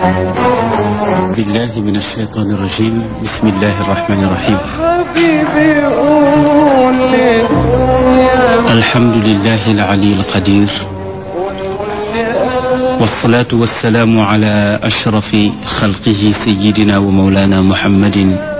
بالله من الشيطان الرجيم بسم الله الرحمن الرحيم حبيبي قول لي الحمد لله العلي القدير والصلاة والسلام على أشرف خلقه سيدنا ومولانا محمد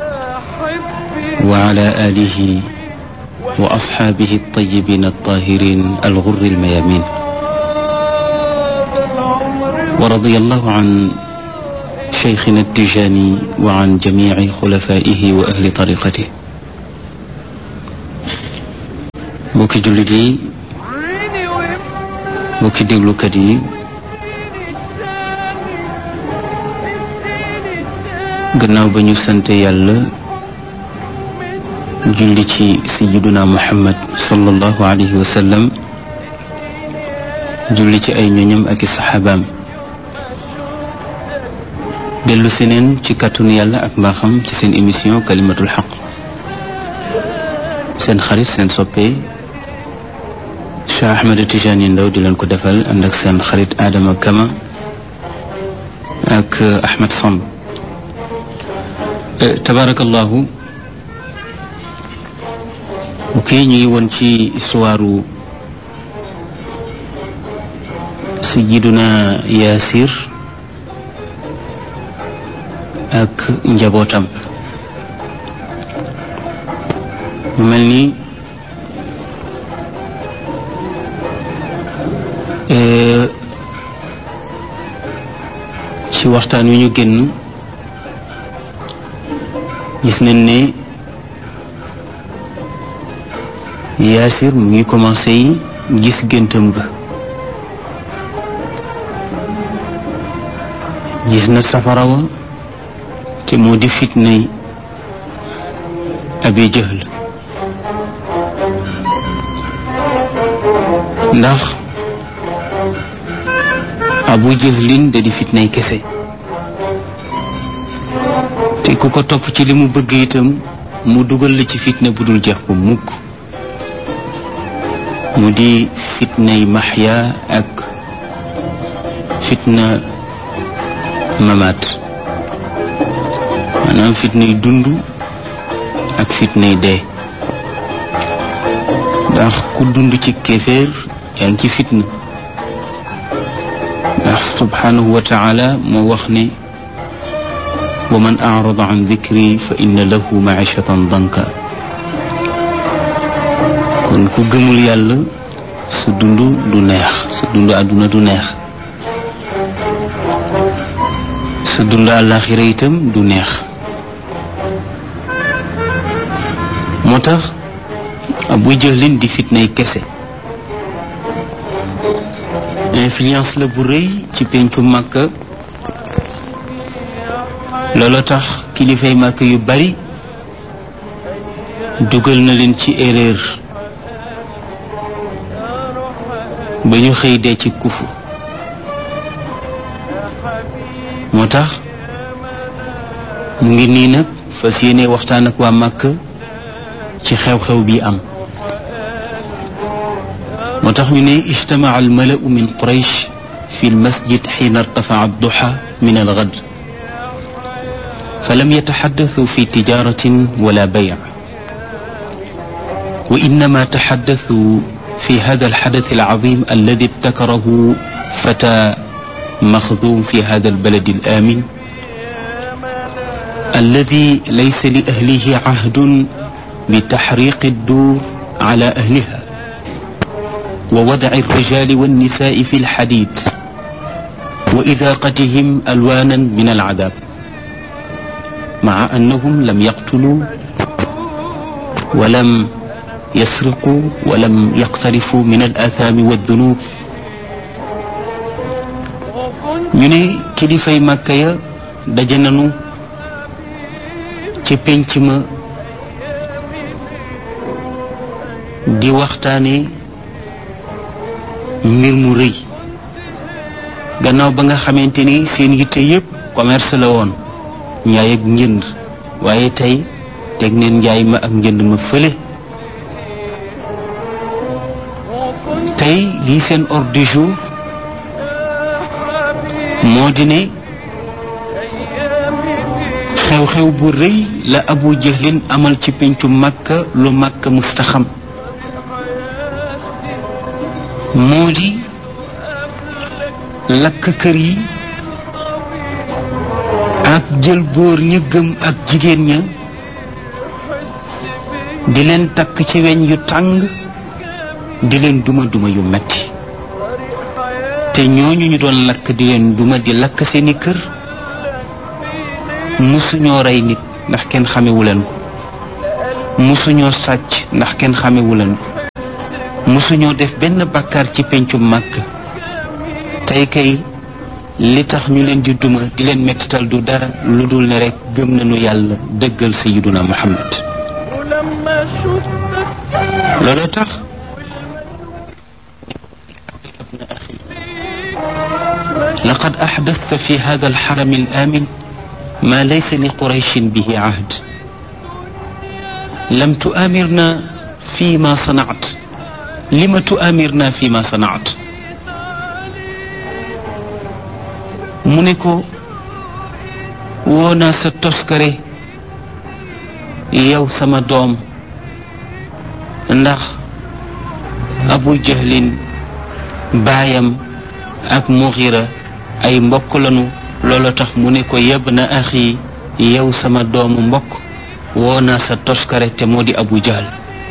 وعلى آله وأصحابه الطيبين الطاهرين الغر الميامين ورضي الله عن شيخنا التجاني وعن جميع خلفائه وأهل طريقته mbokki jullit yi mbokki déglukat yi gannaaw ba ñu sant yàlla julli ci sayyiduna muhammad sallallahu alayhi wa sallam julli ci ay ñoñam ak i saxaabaam dellu seneen ci kàttanu yàlla ak mbaaxam ci seen émission kalimatul xaq seen xarit seen soppe Cheikh Ahmed Tidiane Ndao di leen ko defal ànd ak seen xarit Adama Kama ak Ahmed Samb tabarakallahu ok ñu ngi woon ci histoire Sayyiduna Yaasir ak njabootam mu mel ni ci waxtaan wi ñu génn gis nañ ne Yaasir mu ngi commencé yi gis géntam ga gis na safara wa te moo di fitnay Abi Jahl ndax abu jahlin da di fitnay kese te ku ko topp ci li mu bëgg itam mu dugal la ci fitna bu dul jeex bu mukk mu di fitnay maxya ak fitna mamaat maanaam fitnay dund ak fitnay dee ndax ku dund ci kéeféer yaa ngi ci fitna ndax subhanahu wa taala moo wax ne wa man arada an dikri fa inna lahu maishatan danka kon ku gëmul yàlla su dund du neex su dund àdduna du neex su dund àllaaxira itam du neex moo tax abu jëlin di fitnay kese influence la bu rëy ci pencu màkka loola tax kilifay màkk yu bari dugal na leen ci erreur ba ñu xëy dee ci kufu moo tax mu ngi nii nag fas yéene waxtaan ak waa màkk ci xew-xew bi am moo tax ñu ne ijtamaca almalau min quraysh fi lmasjid xiina irtafaca adduxa min algad falam yataxaddathuu fi tijaratin wala bayc wa innama taxaddathuu fi hada alxadath alcazim alladi ibtakarahu fata مخذوم في هذا البلد الآمن الذي ليس لأهله عهد بتحريق الدور على أهلها ووضع الرجال والنساء في الحديد وإذاقتهم ألوانا من العذاب مع أنهم لم يقتلوا ولم يسرقوا ولم يقترفوا من الآثام والذنوب ñu ne kilifay màkka ya daje nañu ca pénc ma di waxtaane mbir mu rëy gannaaw ba nga xamante ni seen yitte yépp commerce la woon njaay ak njënd waaye tey teg neen njaay ma ak njënd ma fële tey lii seen ordre du jour moo di ne xew-xew bu rëy la abu jahlin amal ci pencu makka lu makka mustaxam moo di lakk kër yi ak jël góor ña gëm ak jigéen ña di leen takk ci weñ yu tàng di leen duma duma yu metti te ñooñu ñu doon lakk di leen duma di lakk seeni kër musuñoo rey nit ndax kenn xamewu leen ko musuñoo sàcc ndax kenn xamewu leen ko musuñoo def benn bàkkaar ci pencu màkk tey kay li tax ñu leen di duma di leen mettital du dara lu dul ne rekk gëm nañu yàlla dëggal sayiduna muhammad loolu tax لقد أحدثت في هذا الحرم الآمن ما ليس لقريش به عهد لم تؤامرنا فيما صنعت لم تؤامرنا فيما صنعت منكو ونا ستسكري يو سما دوم ndax abu jahlin baayam ak muxira ay mbokk lanu loolu tax mu ne ko yeb na axi yow sama doomu mbokk woo naa sa toskare te moo di abu jahl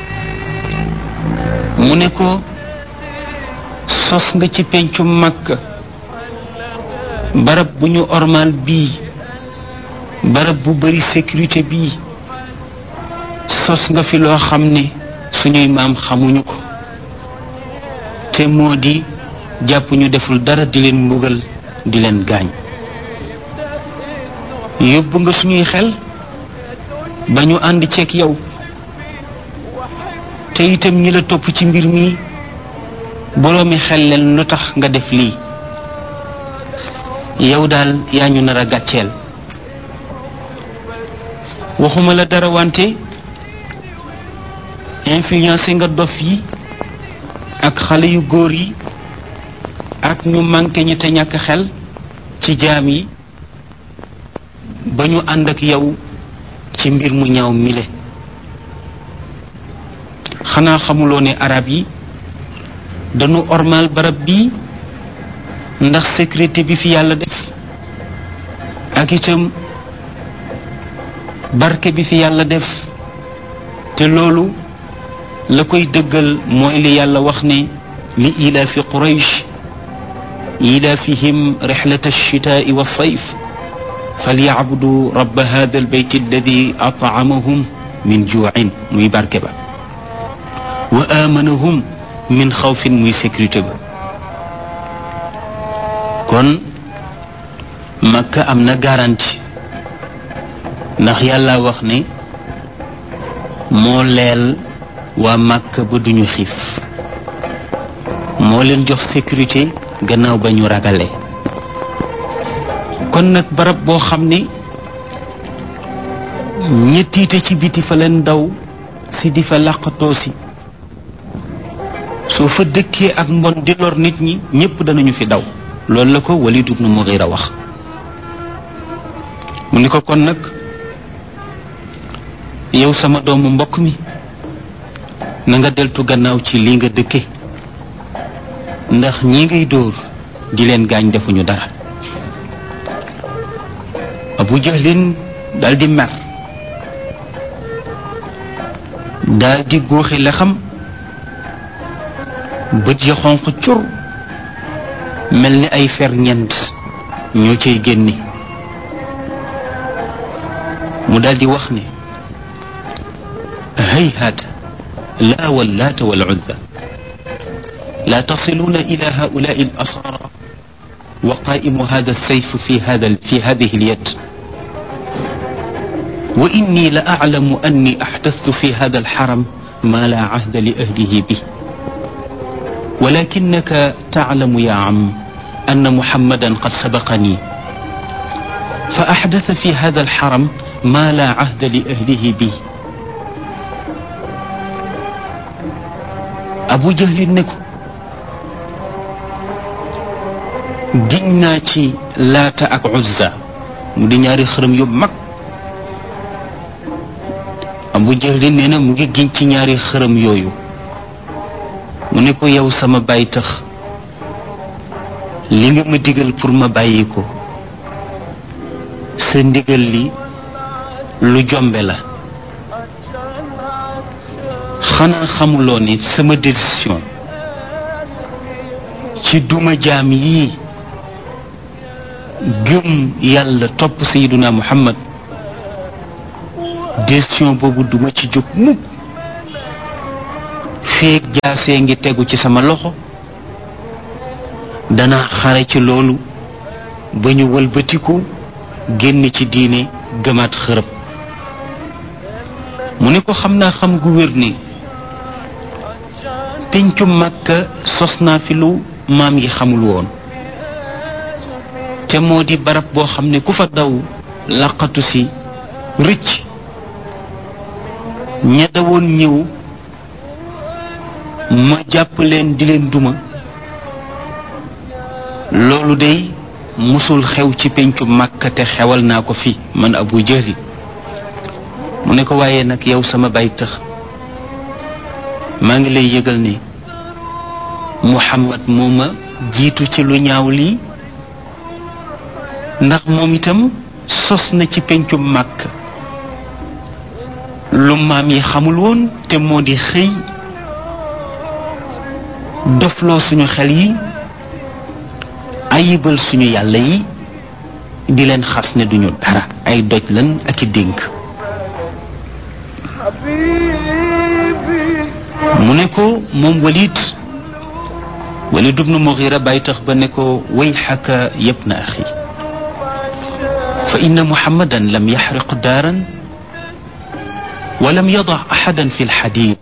mu ne ko sos nga ci pencu makka barab bu ñu ormal bii barab bu bari sécurité bii sos nga fi loo xam ne suñuy maam xamuñu ko te moo di jàpp ñu deful dara di leen mbugal di leen gaañ yóbbu nga suñuy xel ba ñu ànd ceeg yow te itam ñi la topp ci mbir mi boroomi xel leen lu tax nga def lii yow daal yaa ñu nar a gàcceel waxuma la dara wante influencé nga dof yi ak xale yu góor yi ak ñu manqué ñi te ñàkk xel ci jaam yi ba ñu ànd ak yow ci mbir mu ñaaw mile xanaa xamuloo ne arab yi dañu ormal barab bii ndax sécurité bi fi yàlla def ak itam barke bi fi yàlla def te loolu la koy dëggal mooy li yàlla wax ne li ilaafi quraysh ilaafihim rixlata alchitaai walsayf falyacbudu rabba hada albayt alladi atcamahum min juucin muy barke ba wa aamanahum min xawfin muy sécurité ba kon makka am na garantie ndax yàlla wax ne moo leel waa màkk ba duñu xiif moo leen jox sécurité gannaaw ba ñu ragalee kon nag barab boo xam ne ñettiite ci biti fa leen daw si di fa làqatoo si soo fa dëkkee ak mbon di lor nit ñi ñépp danañu fi daw loolu la ko Walid ibn Mughira wax mu ni ko kon nag yow sama doomu mbokk mi na nga deltu gannaaw ci lii nga dëkke ndax ñi ngay dóor di leen gaañ defuñu dara abu jahlin dal di mer dal di góoxi la xam bët ya xonq cur mel ni ay fer ñent ñoo cay génne mu dal di wax ne hayhaata لا واللات والعزى لا تصلون إلى هؤلاء الأسارى وقائم هذا السيف في هذا في هذه اليد وإني لأعلم أني أحدثت في هذا الحرم ما لا عهد لأهله به ولكنك تعلم يا عم أن محمدا قد سبقني فأحدث في هذا الحرم ما لا عهد لأهله به abu jahlin ne ko giñ naa ci laata ak uzza mu di ñaari xërëm yu mag Abu Jahlin nee na mu ngi giñ ci ñaari xërëm yooyu mu ne ko yow sama bàyyi tax li nga ma digal pour ma bàyyi ko sa ndigal li lu jombe la xanaa xamuloo ni sama décision ci duma jaam yii gëm yàlla topp sayiduna muhammad décision boobu duma ci jóg mukk feeg jaasee ngi tegu ci sama loxo dana xare ci loolu ba ñu wëlbatiku génn ci diine gëmaat xërëb mu ne ko xam naa xam gu wér ni pencu màkka sos naa fi lu maam yi xamul woon te moo di barab boo xam ne ku fa daw laqatu si rëcc ña dawoon ñëw ma jàpp leen di leen duma loolu day musul xew ci pencu màkka te xewal naa ko fi man abu jëli mu ne ko waaye nag yow sama bay tëx maa ngi lay yëgal ni muhammad moo ma jiitu ci lu ñaaw lii ndax moom itam sos na ci pencu màkk lu maam yi xamul woon te moo di xëy dofloo suñu xel yi ayibal suñu yàlla yi di leen xas ne duñu dara ay doj lan ak i dénk mu ne ko moom walid walid ibnu mughira bàyyi tax ba ne ko wayxaka yabna axi fa inna muhammadan lam yaxriq daaran wa lam yadac axadan fi lxadid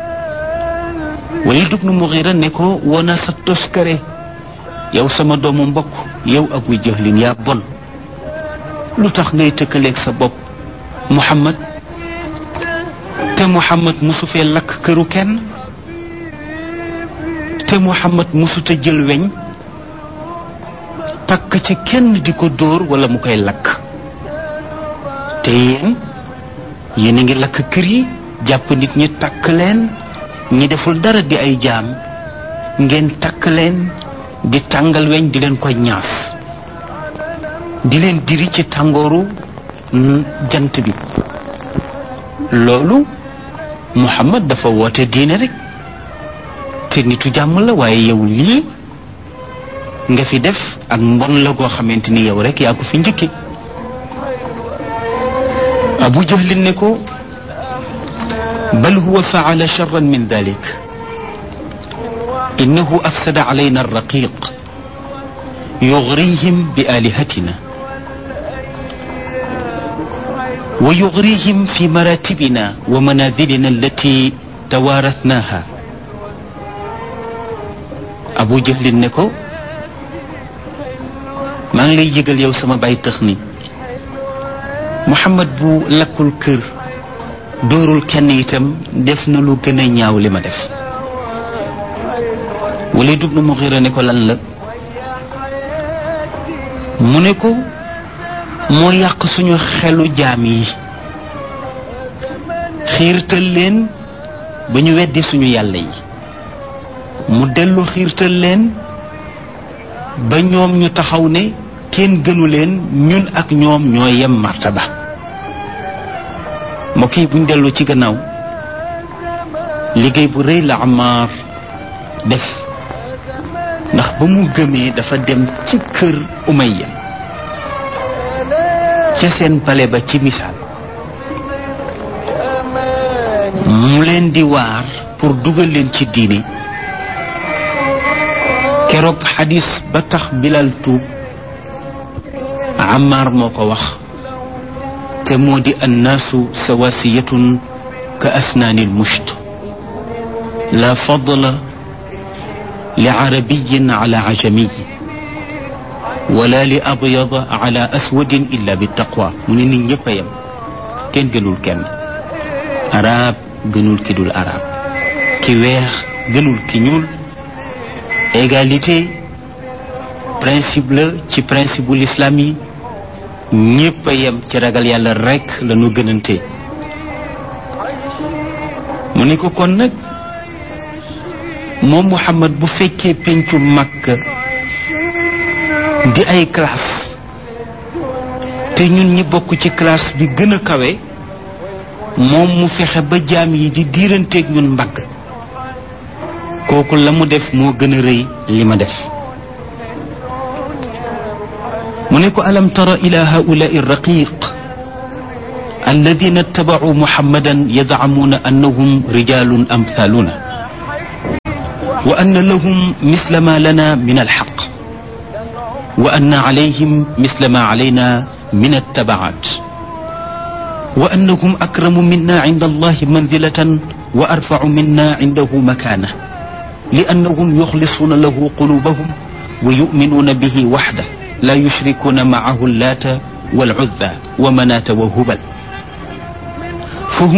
walid ibnu mughira ne ko wona sa toskare yow sama doomu mbokk yow abu jahlin yaa bon lu tax ngay tëkkaleeg sa bopp muhammad te muhammad musu fee lakk këru kenn te muhammad musuta jël weñ takk ci kenn di ko dóor wala mu koy lakk te yéen yéen a ngi lakk kër yi jàpp nit ñi takk leen ñi deful dara di ay jaam ngeen takk leen di tàngal weñ di leen koy ñaas di leen diri ci tàngooru jant bi loolu muhammad dafa woote diine rek te nitu jàmm la waaye yow lii nga fi def ak mbon la goo xamante ni yow rek yaa ko fi njëkke abu jahlin ne ko bal huwa faala charran min dalik innahu afsada alayna alraqiq yugrihim bi alihatina ويغريهم في مراتبنا ومنازلنا التي توارثناها أبو جهل نكو maa ngi lay yëgal yow sama bay tëx ni Muhammad bu lakkul kër dóorul kenn itam def na lu gën a ñaaw li ma def Walid ibn Mughira ne ko lan la mu ne ko moo yàq suñu xelu jaam yi xiirtal leen ba ñu weddi suñu yàlla yi mu dellu xiirtal leen ba ñoom ñu taxaw ne kenn gënu leen ñun ak ñoom ñoo yem martaba mbokk yi buñ dellu ci gannaaw liggéey bu rëy la Ammaar def ndax ba mu gëmee dafa dem ci kër Umayya ca seen pale ba ci misaal mu leen di waar pour dugal leen ci diine keroog xadis ba tax bilal tuub Ammaar moo ko wax te moo di annaasu sawasiyatun ka asnaani almusht la fadla li arabiyin ala ajamiy wala li abyada ala aswadin illa bi taqwa mu ne nit ñëpp a yem kenn gënul kenn arab gënul ki dul arab ki weex gënul ki ñuul égalité principe la ci principe bu l'islam yi ñëpp a yem ci ragal yàlla rekk la ñu gënante mu ne ko kon nag moom Muhammad bu fekkee pencu Makka di ay classe te ñun ñi bokk ci classe bi gën a kawe moom mu fexe ba jaam yi di diiranteeg ñun mbagg kooku la mu def moo gën a rëy li ma def mu ne ko alam tara ila haulai raqiq alladina ittabacuu muhammadan yadcamuuna annahum rijalun amthaluna wa anna lahum misla ma lana min alxaq wa anna calayhim misla ma calayna min attabacat wa annahum akramu minna cinda allahi manzilatan wa arfacu minna cindahu makaana لأنهم يخلصون له قلوبهم ويؤمنون به وحده لا يشركون معه اللات والعزى ومناة وهبل